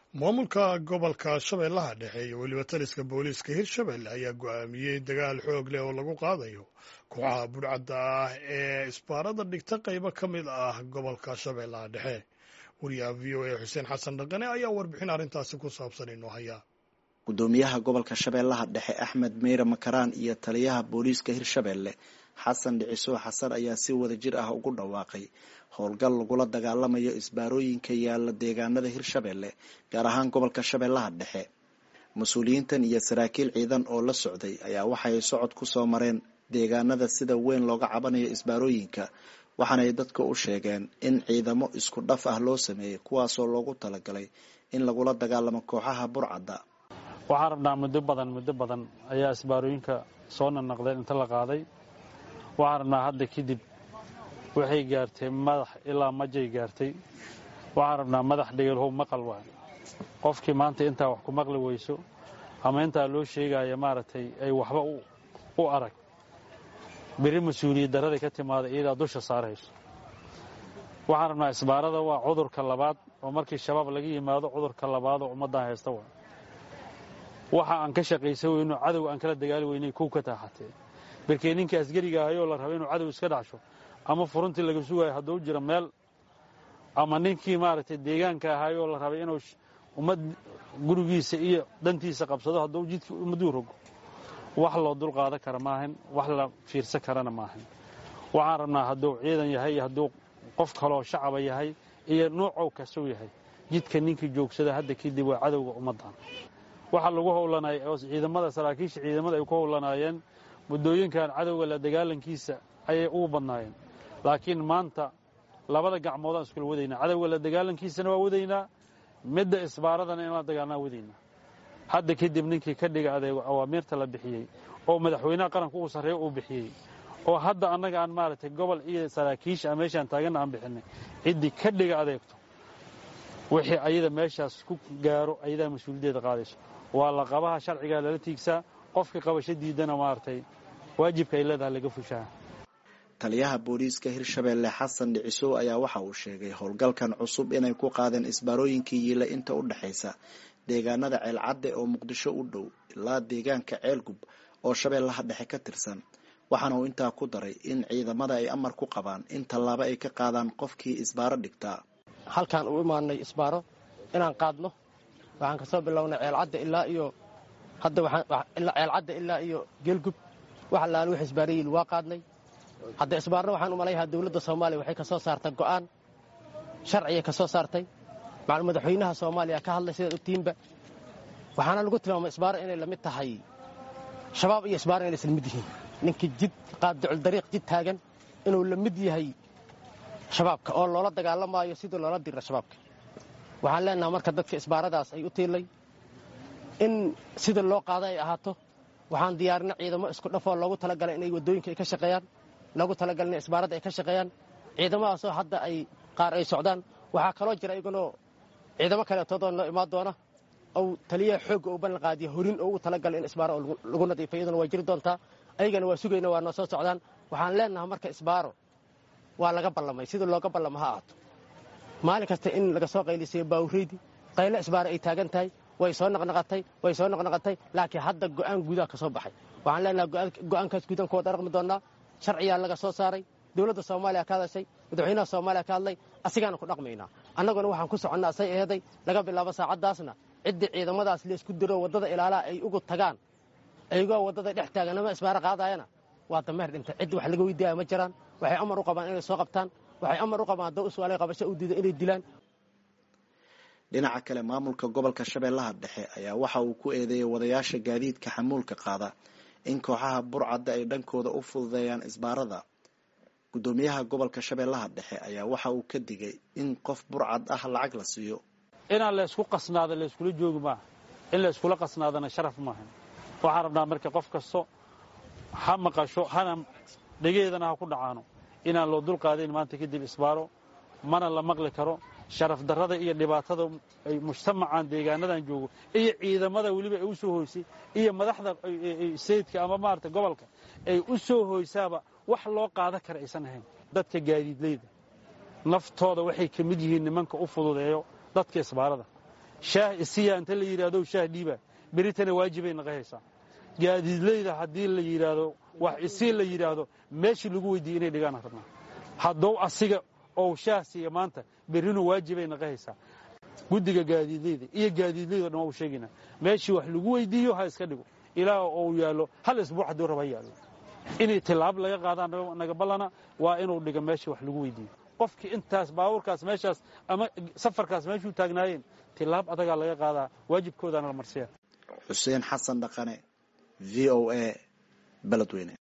maamulka gobolka shabeellaha dhexe iyo weliba taliska booliiska hirshabelle ayaa go'aamiyey dagaal xoog leh oo lagu qaadayo kooxaha budhcadda ah ee isbaarada dhigta qaybo ka mid ah gobolka shabeellaha dhexe wariyaha v o a xuseen xasan dhaqane ayaa warbixin arrintaasi ku saabsan inoo haya gudoomiyaha gobolka shabeellaha dhexe axmed meyre makaraan iyo taliyaha booliiska hirshabelle xasan dhiciso xasan ayaa si wada jir ah ugu dhawaaqay howlgal lagula dagaalamayo isbaarooyinka yaalla deegaanada hirshabelle gaar ahaan gobolka shabeellaha dhexe mas-uuliyiintan iyo saraakiil ciidan oo la socday ayaa waxay socod ku soo mareen deegaanada sida weyn looga cabanayo isbaarooyinka waxaanay dadka u sheegeen in ciidamo isku dhaf ah loo sameeyey kuwaasoo loogu talagalay in lagula dagaalamo kooxaha burcadda waxaan rabnaa muddo badan muddo badan ayaa isbaarooyinka soo nanaqdeen inta la qaaday waxaan rabnaa hadda kadib waxay gaartay madax ilaa majay gaartay waxaan rabnaa madax dhegelhow maqal waay qofkii maanta intaa wax ku maqli weyso ama intaa loo sheegaya maaragtay ay waxba u arag beri mas-uuliyad daraday ka timaada iyadaa dusha saarayso waxaan rabnaa isbaarada waa cudurka labaad oo markii shabaab laga yimaado cudurka labaad oo ummaddan haysta waay waxa aan ka shaqaysan weyno cadow aan kala dagaali weynay kow ka taaxatee berkee ninkii asgariga ahayoo la raba inuu cadow iska dhacsho ama furuntii laga sugayo hadduu jiro meel ama ninkii maaragtay deegaanka ahayoo la rabay inuu ummad gurigiisa iyo dantiisa qabsado hadduu jidkii ummaduu rogo wax loo dul qaadan kara maahan wax la fiirsan karana maahan waxaan rabnaa hadduu ciidan yahay iyo hadduu qof kaloo shacaba yahay iyo nuucow kasuu yahay jidka ninkii joogsada hadda kadib waa cadowga ummaddan waxaa lagu howlanay oo ciidamada saraakiisha ciidamada ay ku howlanaayeen muddooyinkan cadowga la dagaalankiisa ayay ugu badnaayeen laakiin maanta labada gacmoodaan iskula wadaynaa cadowga la dagaalankiisana waa wadaynaa midda isbaaradana in la dagaalnaa wadaynaa hadda kadib ninkii ka dhiga adeego awaamiirta la bixiyey oo madaxweynaha qaranka uu sarreeyo uu bixiyey oo hadda annaga aan maaragtay gobol iyo saraakiisha meeshaan taaganna aan bixinay ciddii ka dhiga adeegto wixii ayada meeshaas ku gaaro ayadaa mas-uuliyaddeeda qaadayso waa la qabaha sharcigaa lala tiigsaa qofka qabasho diidana maaragtay waajibka ay leedahay laga fushaa taliyaha booliiska hirshabelle xasan dhicisow ayaa waxa uu sheegay howlgalkan cusub inay ku qaadeen isbaarooyinkii yiila inta u dhexaysa deegaanada ceelcadde oo muqdisho u dhow ilaa deegaanka ceelgub oo shabeellaha dhexe ka tirsan waxaana uu intaa ku daray in ciidamada ay amar ku qabaan in tallaabo ay ka qaadaan qofkii isbaaro dhigtaa halkaan u imaanay isbaaro inaan qaadno waxaan ka soo bilownay ceelcadda ilaa iyo hadda ceelcadda ilaa iyo geelgub wax allaala wix isbaarayiil waa qaadnay hadda isbaarna waxaan u malayhaa dawladda soomaaliya waxay ka soo saartay go'aan sharciya ka soo saartay macal madaxweynaha soomaaliya ka hadlay sidaad ogtiinba waxaana lagu tilmaamay isbaaro inay la mid tahay shabaab iyo isbaaro inay isla mid yihiin ninkii jid qaadducul dariiq jid taagan inuu la mid yahay shabaabka oo loola dagaalamaayo sidii loola dira shabaabka waxaan leenaha marka dadka isbaaradaas ay u tiilay in sida loo qaada ay ahaato waxaan diyaarina ciidamo isku dhafoo loogu talagalay inay waddooyinka ay ka shaqeeyaan loogu talagalay inay isbaaradda ay ka shaqeeyaan ciidamadaasoo hadda ay qaar ay socdaan waxaa kaloo jira iyaganoo ciidamo kaleetoodoo noo imaan doona ou taliyaha xoogga uu ballan qaadiya horin oo ugu talagalay in isbaaro lagu nadiifay iyaduna waa jiri doontaa ayagana waa sugayna waa noo soo socdaan waxaan leenaha marka isbaaro waa laga ballamay sidii looga ballamo ha ahaato maalin kasta in laga soo qaylisayo baawureydi qaylo isbaaro ay taagan tahay way soo naqnaqatay way soo naqnaqatay laakiin hadda go'aan guudaha ka soo baxay waxaan leenaha go'aankaas guudan kuwa dharaqmi doonnaa sharciyaa laga soo saaray dowladda soomaaliya ka hadashay madaxweynaha soomaaliya ka hadlay asigaana ku dhaqmaynaa annaguna waxaan ku soconnaa say eeday laga bilaabo saacaddaasna ciddii ciidamadaas laysku diro waddada ilaalaha ay ugu tagaan ayagoo waddada dhex taaganama isbaaro qaadaayana waa dameer dhintay ciddi wax laga weydiiyaya ma jiraan waxay amar u qabaan inay soo qabtaan waxay amar u qabaan haddoo iswaalay qabasho u diida inay dilaan dhinaca kale maamulka gobolka shabeellaha dhexe ayaa waxa uu ku eedeeyay wadayaasha gaadiidka xamuulka qaada in kooxaha burcadda ay dhankooda u fududeeyaan isbaarada guddoomiyaha gobolka shabeellaha dhexe ayaa waxa uu ka digay in qof burcad ah lacag la siiyo inaan laysku qasnaado layskula joogi maaha in layskula qasnaadana sharaf maaha waxaan rabnaa marka qof kasto ha maqasho hana dhegeedana ha ku dhacaano inaan loo dul qaadayn maanta kadib isbaaro mana la maqli karo sharaf darrada iyo dhibaatada ay mujtamacan deegaanadan joogo iyo ciidamada weliba ay u soo hoysay iyo madaxda sayidka ama maarata gobolka ay u soo hoysaaba wax loo qaadan kara aysan ahayn dadka gaadiidleyda naftooda waxay ka mid yihiin nimanka u fududeeyo dadka isbaarada shaah isiya inta la yidhahdo shaah dhiiba beritana waajibay naqahaysaa gaadiidleyda haddii la yidhaahdo wax isii la yidhaahdo meeshii lagu weydiiyey inay dhigaan rabnaa haddou asiga ou shaah siiya maanta berrinu waajibay naqahaysaa guddiga gaadiidleyda iyo gaadiidleyda o dhan waa u sheegaynaa meeshii wax lagu weydiiyo ha iska dhigo ilaa ou yaallo hal isbuuc hadduu raba ha yaallo inay tilaab laga qaadaan naga ballana waa inuu dhigo meeshii wax lagu weydiiyo qofkii intaas baabuurkaas meeshaas ama safarkaas meeshuu taagnaayeen tilaab adagaa laga qaadaa waajibkoodaana la marsiya xuseen xasan dhaqane v o a beledweyne